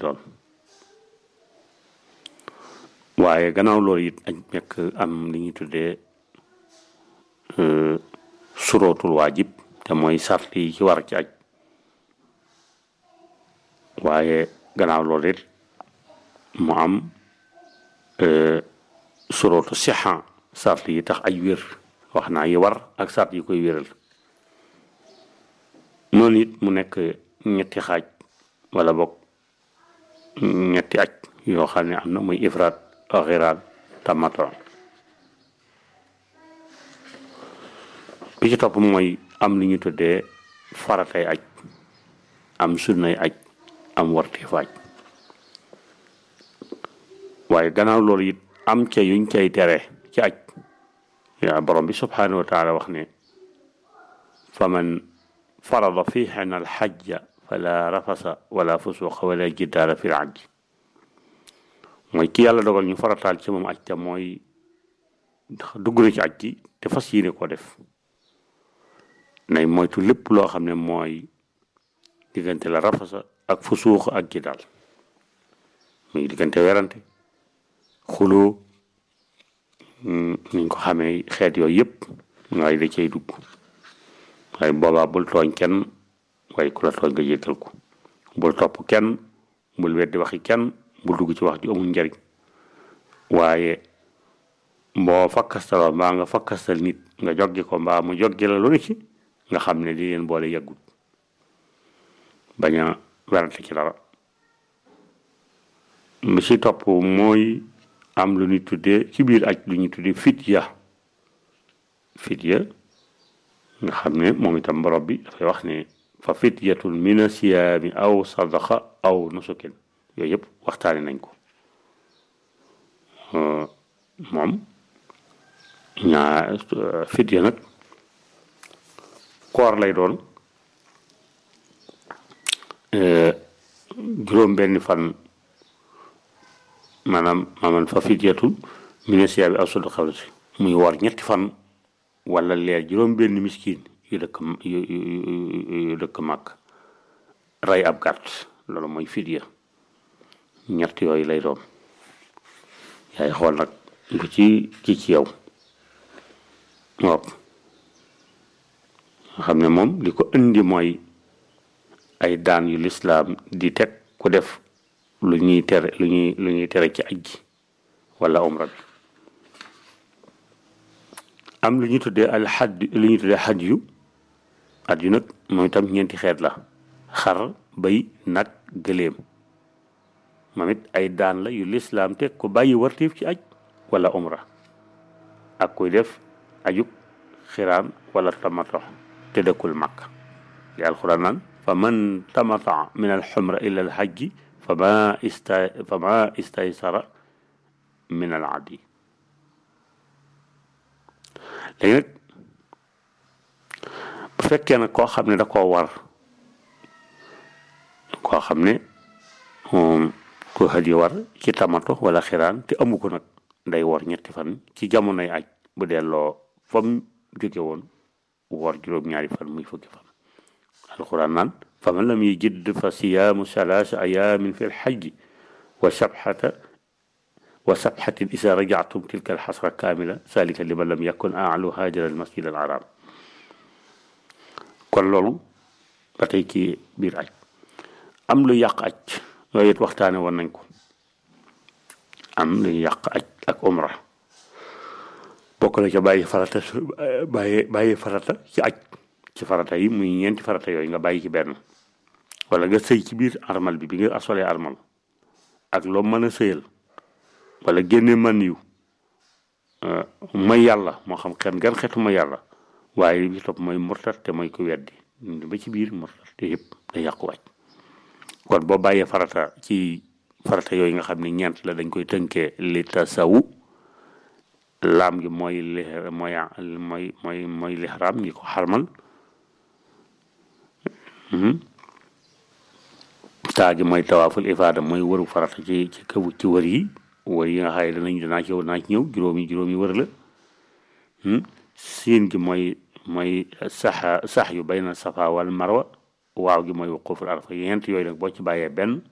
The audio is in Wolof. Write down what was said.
doon waaye gannaaw loolu it aj nekk am li ñuy tuddee surootul waajib te mooy sart yi ci war ci aj waaye gannaaw loolu it mu am surootu sixa sart yi tax aj wér wax naa yi war ak sart yi koy wéral noonu it mu nekk ñetti xaaj wala bokk ñetti aj yoo xam ne am na muy ifraat xiraat tamato bi ci topp mooy am li ñu tuddee faratay aj am sunnay aj am warteefu aj waaye gannaaw loolu it am ca yuñ cay tere ci aj yaa borom bi subhanahu wa taala wax ne faman farada fiihinna alxajja fala rafasa wala fusuqa wala jidaala fi l mooy ki yàlla dogal ñu farataal ci moom aj te mooy dugg na ci aj gi te fas yéene ko def nay moytu lépp loo xam ne mooy diggante la rafasa ak fusuux ak jidaal muy diggante werante xuloo niñ ko xamee xeet yooyu yëpp ngay da cay dugg waaye boobaa bul tooñ kenn waaye ku la tooñ nga jéggal ko bul topp kenn bul weddi waxi kenn bul dugg ci wax ju amul njariñ waaye boo fakkastaloo mbaa nga fakkastal nit nga joggi ko mbaa mu joggi la lu ne ci nga xam ne di leen boole yàggut bañ a werante ci dara bi ci topp mooy am lu ñu tuddee ci biir aj lu ñu tuddee fidya fidya nga xam ne moom itam borom bi dafay wax ne fa fidyatun mina siyaami aw sadaqa aw nusukin yooyu yëpp waxtaane nañ ko moom ñaa fidya nag koor lay doon juróom benn fan maanaam maanaam fa fidyatun mina siyaami aw sadaqa muy woor ñetti fan wala leer juróom benn miskin yu dëkk yu dëkk màkk rey ab gàtt loolu mooy fidya ñett yooyu lay doon yaay xool nag lu ci ci ci yow waaw nga xam ne moom li ko indi mooy ay daan yu lislaam di teg ku def lu ñuy tere lu ñuy lu ñuy tere ci aj gi wala umra bi am lu ñuy tuddee al xadd lu ñuy tuddee xaj yu at yu nag moom itam ñeenti xeet la xar bay nag gëléem moom it ay daan la yu lislaam teg ko bàyyi wartiif ci aj wala umra ak kuy def ajuk xiraan wala tamato te dëkkul makk li alxuraan naan fa man tamata min alxumra ila alxajji fa ma ista fa ma istaysara min al adi léegi nag bu fekkee nag koo xam ne da koo war koo xam ne ko hadi war ci tamato wala xiraan te amu ko nag day wor ñetti fan ci jamonoy aj bu delloo fam jóge woon woor juróom-ñaari fan muy fukki fan alquran naan fa man lam yajid fa siyaamu salaasa ayaamin fi lxajji wa sabxata wa sabxatin isa rajactum tilka alxasra kaamila salika liman lam yakun aalu haajara almasjid al haram kon loolu ba tey ci biir aj am lu yàq aj yooyu it waxtaane woon nañ ko am lu yàq aj ak umra bokk na ca bàyyi farata bàyyi bàyyi farata ci aj ci farata yi muy ñeenti farata yooyu nga bàyyi ci benn wala nga sëy ci biir armal bi bi nga asolee armal ak loo mën a sëyal wala génne man yu may yàlla moo xam xen gan xetu ma yàlla waaye li ci topp mooy murtat te mooy ko weddi ba ci biir murtat te yëpp day yàqu wàcc kon boo bàyyee farata ci farata yooyu nga xam ne ñeent la dañ koy tënkee li tasawu laam gi mooy li mooy mooy mooy mooy lixraam ngi ko xarmal taa gi mooy tawaaful ifaada mooy wëru farata ci ci kaw ci wër yi wër yi nga xaye danañ danaa ci danaa ci ñëw juróomi juróomi wër la siin gi mooy mooy sax sax yu bayna safa wal marwa waaw gi mooy wuquful arafa yent yooyu nag boo ci bàyyee benn